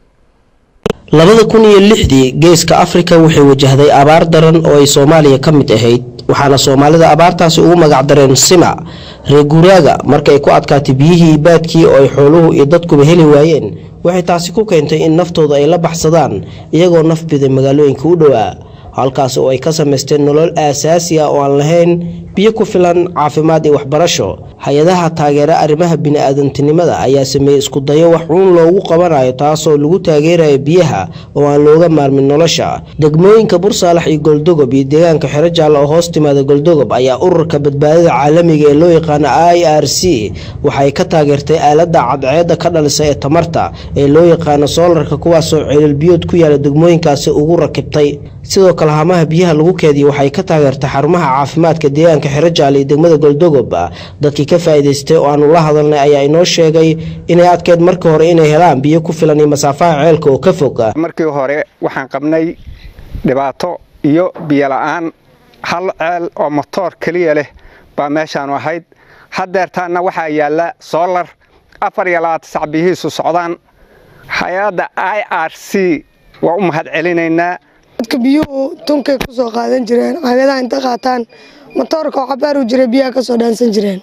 labada kun iyo lixdii geeska afrika waxay wajahday abaar daran oo ay soomaaliya ka mid ahayd waxaana soomaalida abaartaasi ugu magac dareen sima reer guuraaga markay ku adkaatay biyihii baadkii oo ay xooluhu iyo dadkuba heli waayeen waxay taasi ku keentay in naftooda ay la baxsadaan iyagoo naf biday magaalooyinka u dhowaa halkaas oo ay ka samaysteen nolol aasaasi ah oo aan lahayn biyo ku filan caafimaad iyo waxbarasho hay-adaha taageera arrimaha bini-aadantinimada ayaa sameeyey iskudayo wax cuun loogu qabanayo taasoo lagu taageerayo biyaha oo aan looga maarmin nolosha degmooyinka bursaalax iyo goldogob iyo deegaanka xero jaalla oo hoos timaada goldogob ayaa ururka badbaadada caalamiga ee loo yaqaano i r c waxay ka taageertay aaladda cadceedda ka dhalisa ee tamarta ee loo yaqaano soolarka kuwaasoo ceelilbiyood ku yaala degmooyinkaasi ugu rakibtay sidoo kale hamaha biyaha lagu keediya waxay ka taageertay xarumaha caafimaadka deegaanka xero jaale iyo degmada goldogob dadkii ka faa'iidaystay oo aanu la hadalnay ayaa inoo sheegay inay adkeyd markii hore inay helaan biyo ku filan iyo masaafaha ceelka oo ka fog markii hore waxaan qabnay dhibaato iyo biyo la-aan hal ceel oo motoor keliya leh baa meeshaanu ahayd haddeertaana waxaa yaalla soolar afar iyo labaatan sac biyihiisu socdaan hay-adda i r c waa u mahad celinaynaa dadka biyuhu tunkay ku soo qaadan jireen caagadaha inta qaataan matoorka oo cabaar u jira biyaha ka soo dhaansan jireen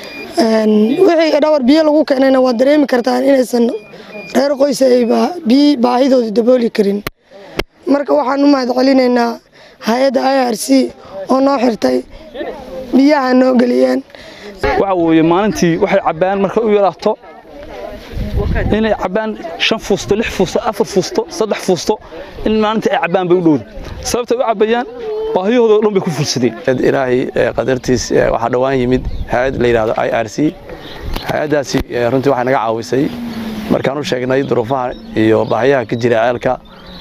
wixii dhawar biyo lagu keenayna waad dareemi kartaan inaysan reer qoys ay biyi baahidooda dabooli karin marka waxaan u mahad celinaynaa hay-adda i r c oo noo xirtay biyaha noo geliyeen waxa weeye maalintii waxay cabbaan markay u yaraato inay cabbaan shan fuusto lix fuusto afar fuusto saddex fuusto in maalintii ay cabbaan bay u dhowda sababtay u cabbayaan baahiyahooda o dhan bay ku fulsadeen ilaahay qadartiis waxaa dhowaan yimid hay-ad la yidhahdo i r c hay-addaasi runtii waxay naga caawisay markaan u sheegnay duruufaha iyo baahiyaha ka jira ceelka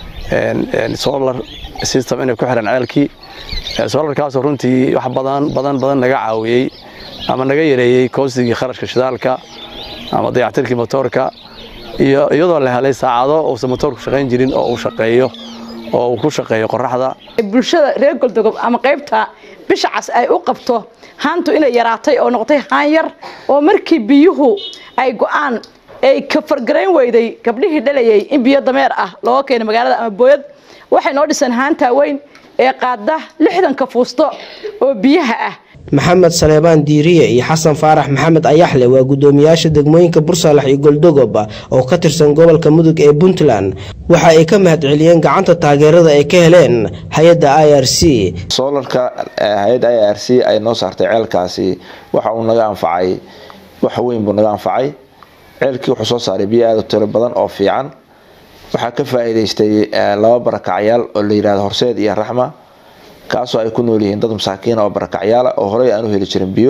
solar system inay ku xiran ceelkii solarkaasoo runtii wax badan badan badan naga caawiyey ama naga yareeyey koostigii kharashka shidaalka ama dayactirkii motoorka iyo iyadoo la helay saacado uusan motoorku shaqayn jirin oo uu shaqeeyo oo uu ku shaqeeyo qoraxda bulshada reer goldogob ama qaybta bisha cas ay u qabto haantu inay yaraatay oo noqotay haan yar oo markii biyuhu ay go'aan ay ka fargarayn weyday gabdhihii dhalayay in biyo dameer ah looga keeno magaalada ama booyad waxay noo dhiseen haantaa weyn ee qaada lixdanka fuusto oo biyaha ah maxamed saleebaan diiriye iyo xasan faarax maxamed ayaxle waa guddoomiyaasha degmooyinka bursalax iyo goldogob oo ka tirsan gobolka mudug ee puntland waxa ay ka mahad celiyeen gacanta taageerada ay ka heleen hay-adda i r c soolarka hay-adda i r c ay noo saartay ceelkaasi waxa uu naga anfacay wax weyn buu naga anfacay ceelkii wuxuu soo saaray biyo aada u tiro badan oo fiican waxaa ka faa'iidaystay laba barakacyaal oo la yidhahdo horseed iyo raxma kaasoo ay ku nool yihiin dad masaakiina oo barakacyaala oo horey aan u heli jirin biyo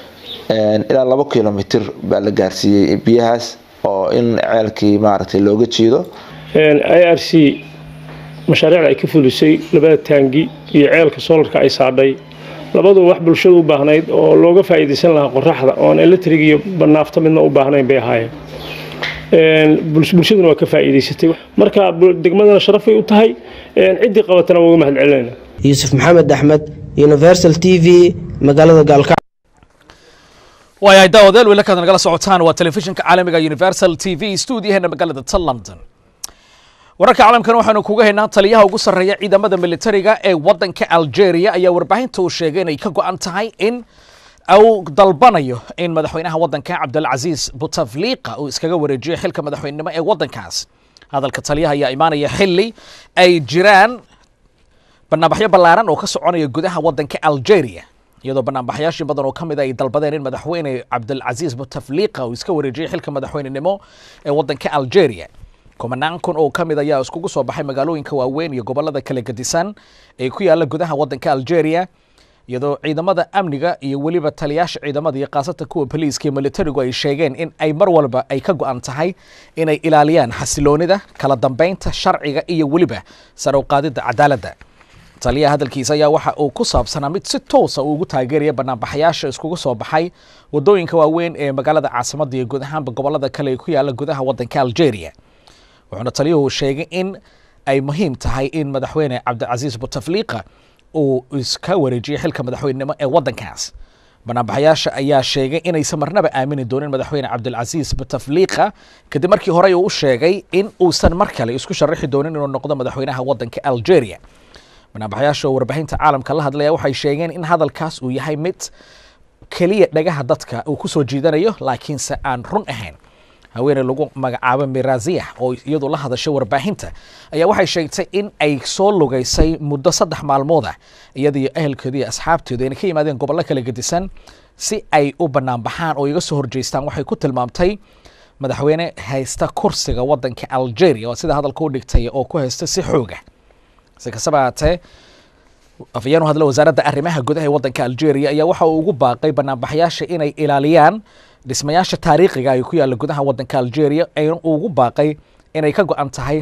ilaa labo kilomitir baa la gaarsiiyey biyahaas oo in ceelkii maaragtay looga jiido i r c mashaariicda ay ka fulisay labada taangi iyo ceelka soolarka ay saadhay labadu wax bulshadu u baahnayd oo looga faa'iidaysan lahaa qoraxda oon electric iyo banaafta midna u baahnayn bay ahaayeen bulshaduna waa ka faa'iidaysatay marka degmadana sharafay u tahay ciddii qabatana waa uga mahad celinayna yuusuf maxamed axmed universal t v magaalada gaalka waayahay daawadeel weli kaad nagala socotaan waa telefishinka caalamiga universal t v stuudiyaheena magaalada ta london wararka caalamkan waxaanu kuga haynaa taliyaha ugu sarreeya ciidamada militariga ee waddanka algeria ayaa warbaahinta uu sheegay inay ka go'an tahay in uu dalbanayo in madaxweynaha waddanka cabdilcasiis butafliqa uu iskaga wareejiyo xilka madaxweynenimo ee waddankaas hadalka taliyaha ayaa imaanaya xili ay jiraan banaanbaxyo ballaaran oo ka soconaya gudaha waddanka algeria iyadoo banaanbaxyaashii badan oo ka mid a ay dalbadeen in madaxweyne cabdilcasiis butafliqa uu iska wareejiyey xilka madaxweynenimo ee waddanka algeria kumanaan kun oo ka mid ayaa iskugu soo baxay magaalooyinka waaweyn iyo gobollada kala gedisan ee ku yaala gudaha waddanka algeria iyadoo ciidamada amniga iyo weliba taliyaasha ciidamada iyo khaasatan kuwa boliiska iyo militarigu ay sheegeen in ay mar walba ay ka go'an tahay inay ilaaliyaan xasiloonida kala dambeynta sharciga iyo weliba sare u qaadidda cadaaladda taliyaha hadalkiisa ayaa waxa uu ku saabsanaa mid si toosa uu ugu taageeraya banaanbaxayaasha iskugu soo baxay wadooyinka waaweyn ee magaalada caasimadda iyo guud ahaanba gobollada kale ee ku yaala gudaha waddanka algeria wuxuuna taliyuhu sheegay in ay muhiim tahay in madaxweyne cabdicasiis butafliqa uu iska wareejiyey xilka madaxweynenimo ee waddankaas banaanbaxayaasha ayaa sheegay inaysan marnaba aamini doonin madaxweyne cabdilcasiis butafliqa kadib markii horey uu u sheegay in uusan mar kale isku sharaxi doonin inuu noqdo madaxweynaha waddanka algeria banaanbaxayaasha oo warbaahinta caalamka la hadlaya waxay sheegeen in hadalkaas uu yahay mid keliya dhagaha dadka uu ku soo jiidanayo laakiinse aan run ahayn haweeney lagu magacaabo miraziyah oo iyadu la hadashay warbaahinta ayaa waxay sheegtay in ay soo lugaysay muddo saddex maalmood ah iyada iyo ehelkeedu iyo asxaabteedu ayna ka yimaadeen gobollo kala gedisan si ay u banaanbaxaan oo iga soo horjeystaan waxay ku tilmaamtay madaxweyne haysta kursiga waddanka algeria oo sida hadalka u dhigtay oo ku haysta si xooga si kastaba haatee afayeen u hadla wasaaradda arrimaha gudaha ee waddanka algeria ayaa waxa uu ugu baaqay banaanbaxayaasha inay ilaaliyaan dhismayaasha taariikhiga ay ku yaalla gudaha waddanka algeria ayna ugu baaqay inay ka go-an tahay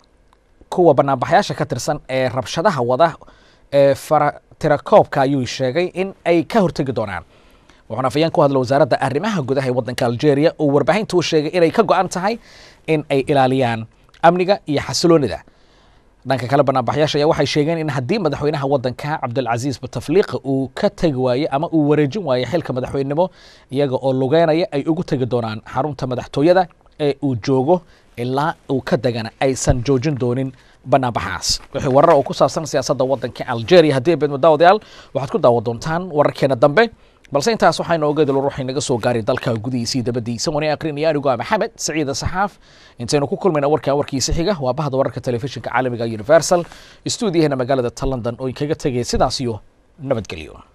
kuwa banaanbaxayaasha ka tirsan ee rabshadaha wada ee faratirakoobka ayuu sheegay in ay ka hortegi doonaan wuxuuna afayeen ku hadla wasaaradda arrimaha gudaha ee waddanka algeria uu warbaahinta u sheegay inay ka go-an tahay in ay ilaaliyaan amniga iyo xasiloonida dhanka kale banaanbaxyaasha ayaa waxay sheegeen in haddii madaxweynaha waddanka cabdilcasiis butafliqa uu ka tegi waaye ama uu wareejin waaye xilka madaxweynenimo iyaga oo lugeynaya ay ugu tegi doonaan xarunta madaxtooyada ee uu joogo ilaa uu ka degana aysan joojin doonin banaanbaxaas wixii warar oo ku saabsan siyaasadda waddanka algeria haddii beedmo daawadayaal waxaad ku daawan doontaan wararkeena dambe balse intaas waxaynu ogeedalo ruuxay naga soo gaaray dalka gudihiisii dabadiisa wani akrinaya anigoo ah maxamed saciida saxaaf intaynu ku kulmayna warkaa warkiisa xiga waa bahda wararka telefishinka caalamiga universal stuudiyahana magaalada ta london oo inkaga tegaya sidaas iyo nabadgelyo